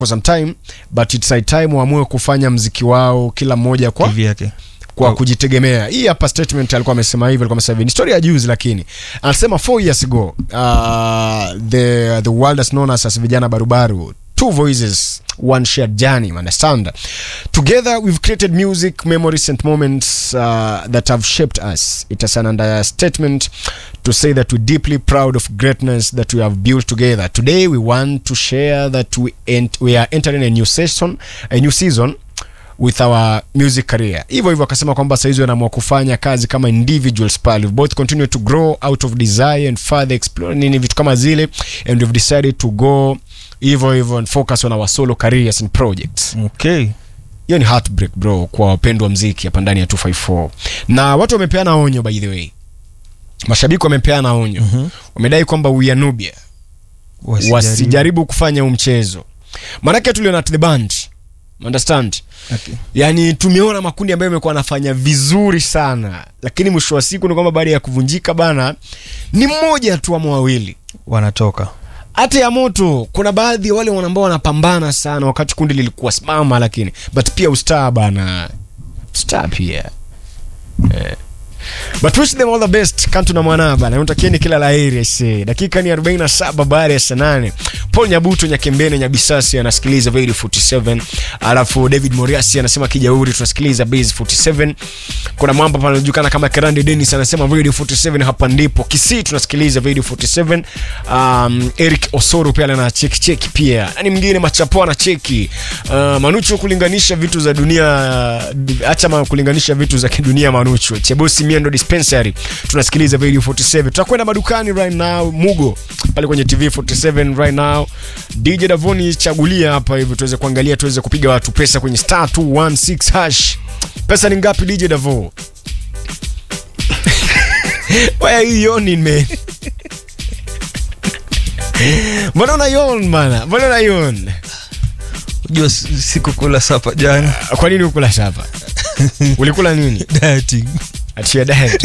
for some time but it's high time waamue kufanya mziki wao kila mmoja kwa kivyake kwa Oh. kujitegemea hii hapa statement alikuwa amesema hivyo alikuwa amesema hivi ni story ya juzi lakini anasema 4 years ago uh, the, the world has known us as vijana barubaru two voices one shared journey understand together we've created music memories and moments uh, that have shaped us it is an understatement to say that we're deeply proud of greatness that we have built together today we want to share that we, ent- we are entering a new season a new season with our music career hivyo hivyo akasema kwamba sahizi wanaamua kufanya kazi kama individuals pale We've both continue to grow out of desire and further explore nini vitu kama zile and we've decided to go hivyo hivyo and focus on our solo careers and projects okay hiyo ni heartbreak bro kwa wapendwa mziki hapa ndani ya 254 na watu wamepeana onyo by the way mashabiki wamepeana onyo Mhm. wamedai kwamba we are nubia wasijaribu kufanya huu mchezo maanake tuliona at the band understand Okay. yani tumeona makundi ambayo imekuwa anafanya vizuri sana lakini mwisho wa siku ni kwamba baada ya kuvunjika bana ni mmoja tu ama wawili wanatoka hata ya moto kuna baadhi ya wale wana- ambao wanapambana sana wakati kundi lilikuwa simama lakini but pia ustaa bana star pia eh. but wish them all the best kantu na mwanaa bana natakieni kila laheri aisee dakika ni 47 baada ya saa 8 paul nyabuto nyakembene nyabisasi anasikiliza Vedi 47 alafu david moriasi anasema kijauri tunasikiliza base 47 kuna mwamba pale anajulikana kama kerande denis anasema Vedi 47 hapa ndipo kisii tunasikiliza Vedi 47 um, eric osoro pia ana cheki cheki pia nani mwingine machapo ana cheki uh, manucho kulinganisha vitu za dunia acha ma kulinganisha vitu za kidunia manucho chebosi miendo dispensary tunasikiliza video 47 tutakwenda madukani right now mugo pale kwenye tv 47 right now dj davoni chagulia hapa hivi tuweze kuangalia tuweze kupiga watu pesa kwenye star 216 hash pesa ni ngapi dj davo why are you yawning man mbona una yawn mana mbona una yawn ujua si- sikukula sapa jana kwa nini ukula shapa ulikula nini dieting achia diet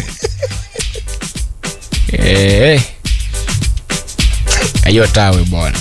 Eh. hiyo tawe bwana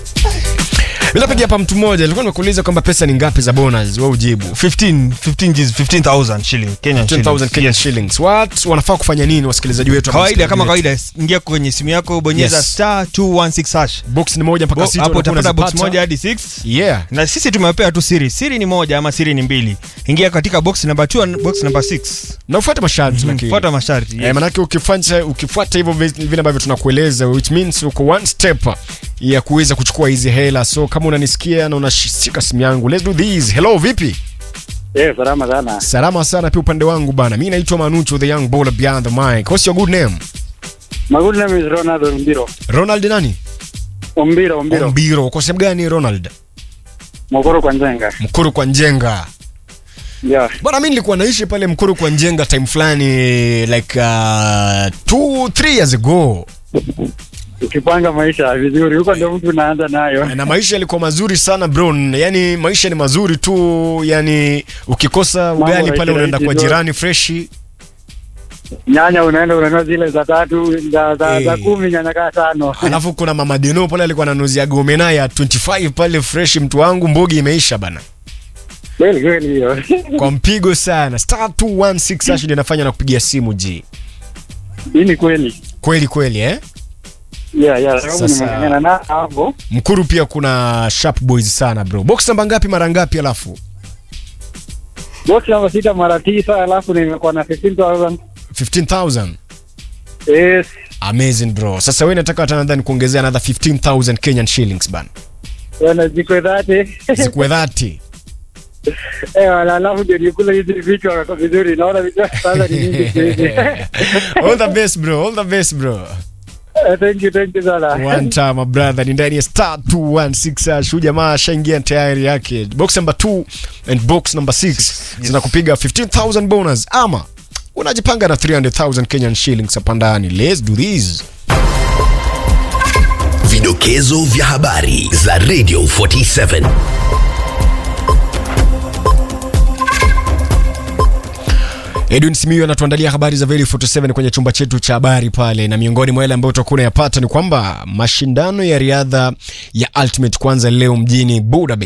bila pigia hapa mtu mmoja alikuwa nimekuuliza kwamba pesa ni ngapi za bonus wewe ujibu 15 15 Gs 15000 shilling Kenyan 10000 shillings. Kenyan shillings what wanafaa kufanya nini wasikilizaji wetu hapa kawaida kama wasikilizaji kawaida ingia kwenye simu yako bonyeza Yes. star 216 hash wetu? box ni moja mpaka Bo- sita hapo unakuwa utapata box unazipata. moja hadi 6 yeah na sisi tumewapea tu siri siri ni moja ama siri ni mbili ingia katika box number 2 na box number 6 na ufuate masharti lakini fuata masharti Eh, yes. manake ukifuata ukifuata hivyo vi- vile ambavyo tunakueleza which means uko one step ya kuweza kuchukua hizi hela so kama unanisikia na unashika simu yangu let's do this hello vipi Eh, salama sana. salama sana pia upande wangu bana mi naitwa manucho the young baller behind the mic what's your good name My good name is Ronald Ombiro. ronald nani Ombiro, Ombiro. mbiro kwa sehemu gani ronald Mokoro kwa Nzenga. mkuru kwa njenga Yeah. bwana mi nilikuwa naishi pale mkuru kwa njenga time fulani like uh, two three years ago Ukipanga maisha vizuri, huko ndio mtu unaanza nayo. na maisha yalikuwa mazuri sana bro yani maisha ni mazuri tu yani ukikosa ugali rahisi pale unaenda kwa rahisi, jirani freshi Nyanya unaenda unanua zile za tatu, za za, Eh. za kumi nyanya kaa tano. alafu kuna mama deno pale alikuwa ananuzia gomena ya 25 pale fresh mtu wangu mbogi imeisha bana Kweli kweli hiyo. kwa mpigo sana star 216 hash ndio inafanya na kupigia simu ji Hii ni kweli. kweli kweli eh Yeah, yeah, sababu Sasa- nimeng'ang'ana na hapo. mkuru pia kuna sharp boys sana bro box namba ngapi mara ngapi alafu Box namba sita mara tisa, alafu nimekuwa na 15000. 15000 Yes. amazing bro sasa wewe nataka hata nadhani kuongezea another 15000 Kenyan shillings bana Wana ziko dhati. zikuwe 30 Eh, wala alafu ndio nikula hizi vichwa kwa vizuri. Naona vichwa sasa ni nyingi siku hizi. all the best bro all the best bro Eh, Thank you, thank you sana. one time my brother ni ndani ya star 216 hash huyu jamaa ashaingia tayari yake box number 2 and box number 6 zinakupiga 15000 bonus ama unajipanga na 300000 Kenyan shillings hapa ndani let's do this Vidokezo vya habari za Radio 47. Edwin Simiyu anatuandalia habari za Veli 47 kwenye chumba chetu cha habari pale, na miongoni mwa yale ambayo utakuwa unayapata ni kwamba mashindano ya riadha ya Ultimate kwanza leo mjini Budapest